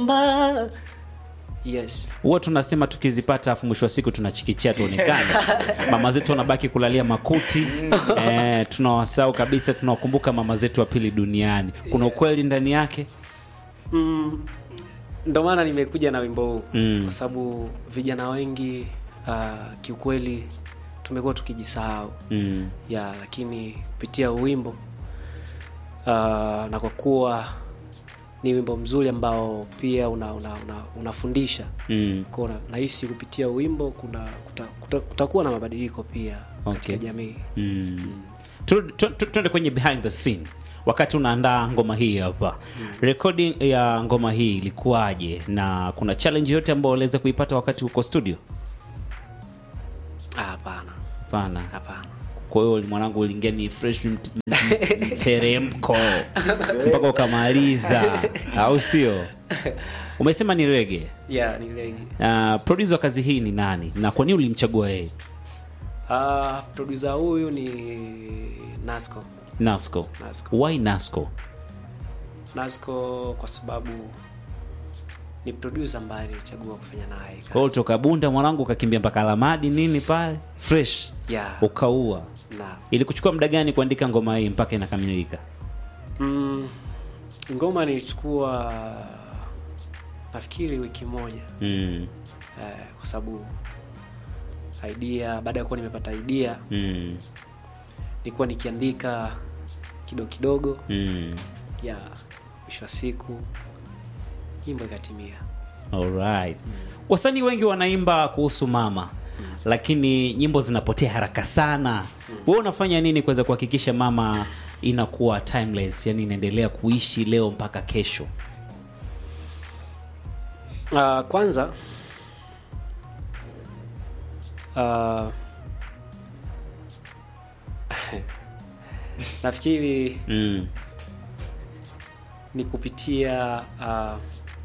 naomba yes huwa tunasema tukizipata afu mwisho wa siku tunachikichia tuonekane mama zetu wanabaki kulalia makuti eh, tunawasahau kabisa tunawakumbuka mama zetu wa pili duniani kuna ukweli ndani yake mm, ndo maana nimekuja na wimbo huu Mm. kwa sababu vijana wengi uh, kiukweli tumekuwa tukijisahau mm. ya lakini kupitia wimbo uh, na kwa kuwa ni wimbo mzuri ambao pia una, una, una, unafundisha Mm. Kwa na- nahisi kupitia wimbo kuna kuta, kuta, kutakuwa na mabadiliko pia katika Okay. jamii Mm. Tu- tu- tu- tuende kwenye behind the scene wakati unaandaa ngoma hii hapa recording ya ngoma hii ilikuwaje na kuna challenge yote ambayo uliweza kuipata wakati uko studio Ah, hapana hapana hapana kwa hiyo mwanangu uliingia ni fresh mt- mt- mteremko mpaka ukamaliza au sio umesema ni rege yeah, ni legi uh, producer wa kazi hii ni nani na kwa nini ulimchagua yeye uh, produsa huyu ni nasco nasco Nasco. why nasco nasco kwa sababu ni produsa ambaye nilichagua kufanya naye Kwa kazi. hiyo toka bunda mwanangu ukakimbia mpaka alamadi nini pale fresh yeah. ukaua na ilikuchukua muda gani kuandika ngoma hii mpaka inakamilika mm, ngoma nilichukua nafikiri wiki moja mm. eh, kwa sababu idea baada ya kuwa nimepata idea Mm. nilikuwa nikiandika kidogo kidogo Mm. ya mwisho wa siku nyimbo ikatimia Alright. wasanii wengi wanaimba kuhusu mama lakini nyimbo zinapotea haraka sana wewe unafanya nini kuweza kuhakikisha mama inakuwa timeless yani inaendelea kuishi leo mpaka kesho uh, kwanza uh, nafikiri mm. ni kupitia uh,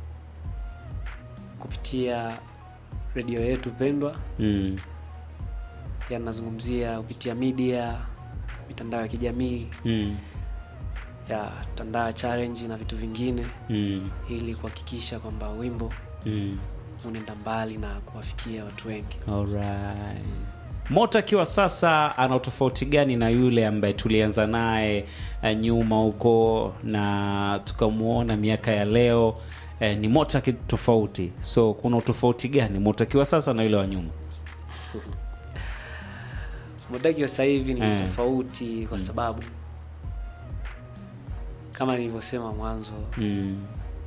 kupitia redio yetu pendwa Mm. yanazungumzia kupitia media mitandao ya kijamii Mm. ya tandaa challenge na vitu vingine Mm. ili kuhakikisha kwamba wimbo Mm. unaenda mbali na kuwafikia watu wengi Alright. Moto akiwa sasa ana utofauti gani na yule ambaye tulianza naye eh, nyuma huko na tukamwona miaka ya leo eh, ni Moto aki tofauti, so kuna utofauti gani Moto akiwa sasa na yule wa nyuma? modaki wa sasa hivi ni Eh. tofauti kwa sababu kama nilivyosema mwanzo Mm.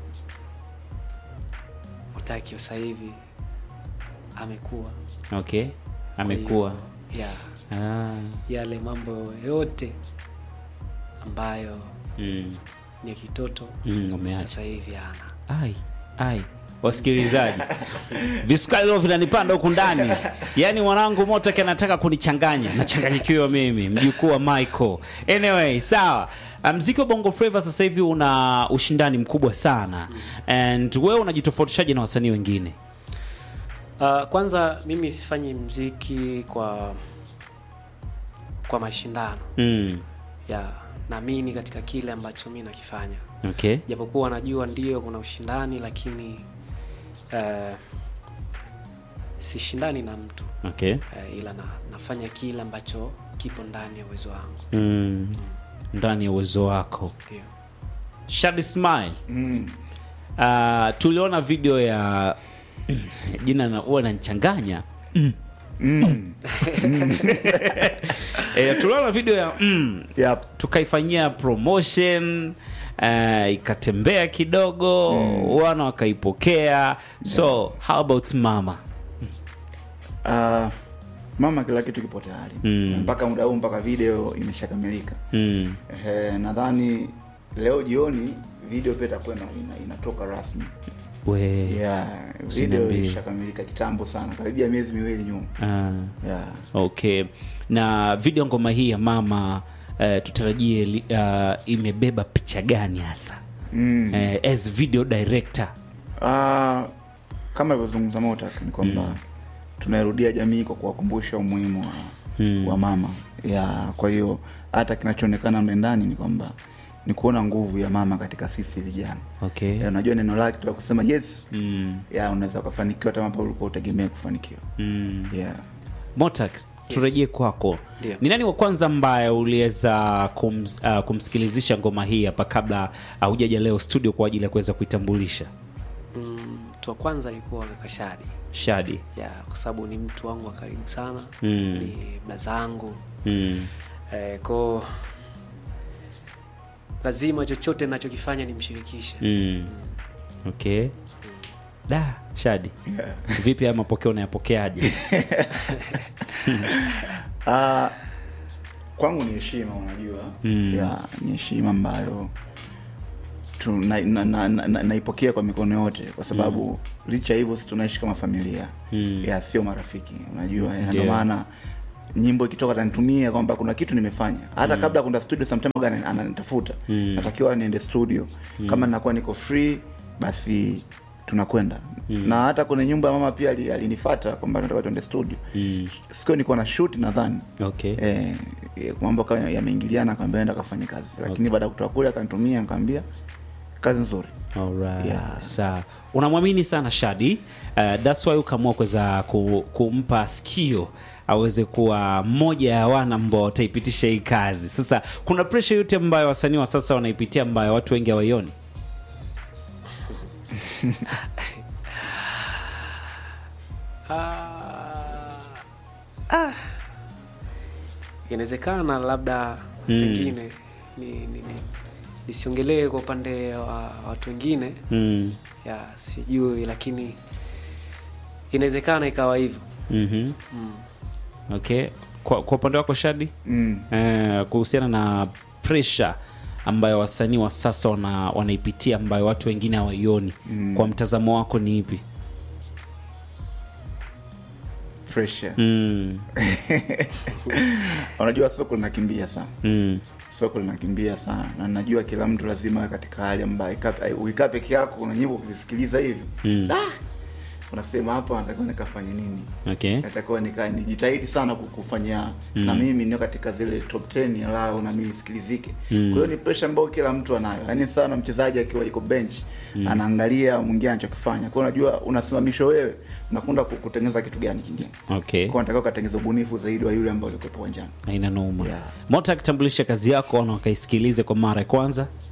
modaki wa sasa hivi amekuwa Okay, Kwa amekuwa hiyo, ya ah. yale mambo yote ambayo mm. ni ya kitoto Mm, umeacha sasa hivi ana ai ai wasikilizaji visukari leo vinanipanda huku ndani yaani mwanangu motoki anataka kunichanganya nachanganyikiwa mimi mjukuu wa michael anyway sawa mziki wa bongo flava sasa hivi una ushindani mkubwa sana and wewe unajitofautishaje na wasanii wengine Uh, kwanza mimi sifanyi mziki kwa kwa mashindano mm. ya naamini katika kile ambacho mi nakifanya okay japokuwa najua ndio kuna ushindani lakini uh, sishindani na mtu okay uh, ila na, nafanya kile ambacho kipo ndani ya uwezo wangu mm. ndani ya uwezo wako ndio Shadi Smile Mm. uh, tuliona video ya jina na huwa nanchanganya Mm. e, tuliona video ya mm, Yep. tukaifanyia promotion uh, ikatembea kidogo wana wakaipokea so how about mama Ah, mama kila kitu kipo tayari Mm. mpaka muda huu mpaka video imeshakamilika mm. Ehe, nadhani leo jioni video pia itakuwa ina, ina, inatoka rasmi we yeah, video Usiniambie. ishakamilika kitambo sana karibia miezi miwili nyuma ah, yeah. okay na video ngoma hii ya mama uh, tutarajie li- uh, imebeba picha gani hasa mm. uh, as video director Ah, kama ilivyozungumza Motak ni kwamba tunairudia jamii kwa kuwakumbusha umuhimu wa, Mm. wa mama ya kwa hiyo hata kinachoonekana mle ndani ni kwamba ni kuona nguvu ya mama katika sisi vijana okay Ya, unajua neno lake tu la kusema yes mm. ya unaweza ukafanikiwa hata ambapo ulikuwa utegemea kufanikiwa Mm. yeah. motak turejee kwako Ndio. ni nani wa kwanza ambaye uliweza kums, uh, kumsikilizisha ngoma hii hapa kabla haujaja leo studio kwa ajili ya kuweza kuitambulisha Mm, mtu wa kwanza alikuwa kaka Shadi shadi ya kwa sababu ni mtu wangu wa karibu sana Mm. ni blaza yangu mm. eh, ko lazima chochote nachokifanya nimshirikishe Mm. okay da shadi Yeah. vipi haya mapokeo unayapokeaje Ah, kwangu ni heshima unajua Mm. ya ni heshima ambayo tu- na- na- na- na- na- naipokea kwa mikono yote kwa sababu licha ya hivyo si tunaishi kama familia Mm. ya sio marafiki unajua ya, Ndio. ndio maana nyimbo ikitoka tanitumia kwamba kuna kitu nimefanya hata kabla ya kwenda studio sometime waga ana- ananitafuta Mm. natakiwa niende studio kama nakuwa niko free basi tunakwenda na hata kwenye nyumba ya mama pia ali- alinifata kwamba nataka tuende studio mm. sikio nilikuwa na shoot nadhani okay eh, eh, mambo kama yameingiliana akamwambia enda kafanye kazi lakini baada ya kutoka kule akanitumia nikamwambia kazi nzuri Alright. Yeah. Sawa. Unamwamini sana Shadi. Uh, that's why ukaamua kuweza ku, kumpa sikio aweze kuwa mmoja ya wana ambao wataipitisha hii kazi. Sasa kuna pressure yote ambayo wasanii wa sasa wanaipitia ambayo watu wengi hawaioni. Ah, ah. inawezekana labda Mm. pengine ni, ni, ni, nisiongelee kwa upande wa watu wengine Mm. ya sijui lakini inawezekana ikawa hivyo Mhm. mm. Okay. Kwa, kwa upande wako Shadi mm. eh, kuhusiana na pressure ambayo wasanii wa sasa wana, wanaipitia ambayo watu wengine hawaioni Mm. kwa mtazamo wako ni ipi? pressure Mm. unajua soko linakimbia sana Mm. soko linakimbia sana na najua kila mtu lazima awe katika hali ambayo ika- ukikaa peke yako una nyimbo kuzisikiliza hivi Mm. ah! unasema hapa natakiwa nikafanye nini Okay. natakiwa nika nijitahidi sana ku- kufanya na mimi nio katika zile top 10 ya lao na mimi nisikilizike Mm. kwa hiyo ni pressure ambayo kila mtu anayo yaani sana mchezaji akiwa iko bench anaangalia mwingine anachokifanya kwa hiyo unajua unasimamishwa wewe unakwenda ku- kutengeneza kitu gani kingine Okay. kwa unatakiwa ukatengeneza ubunifu zaidi wa yule ambao ulikuwepo uwanjani Haina noma. Yeah. Mota akitambulisha kazi yako na wakaisikilize kwa mara ya kwanza.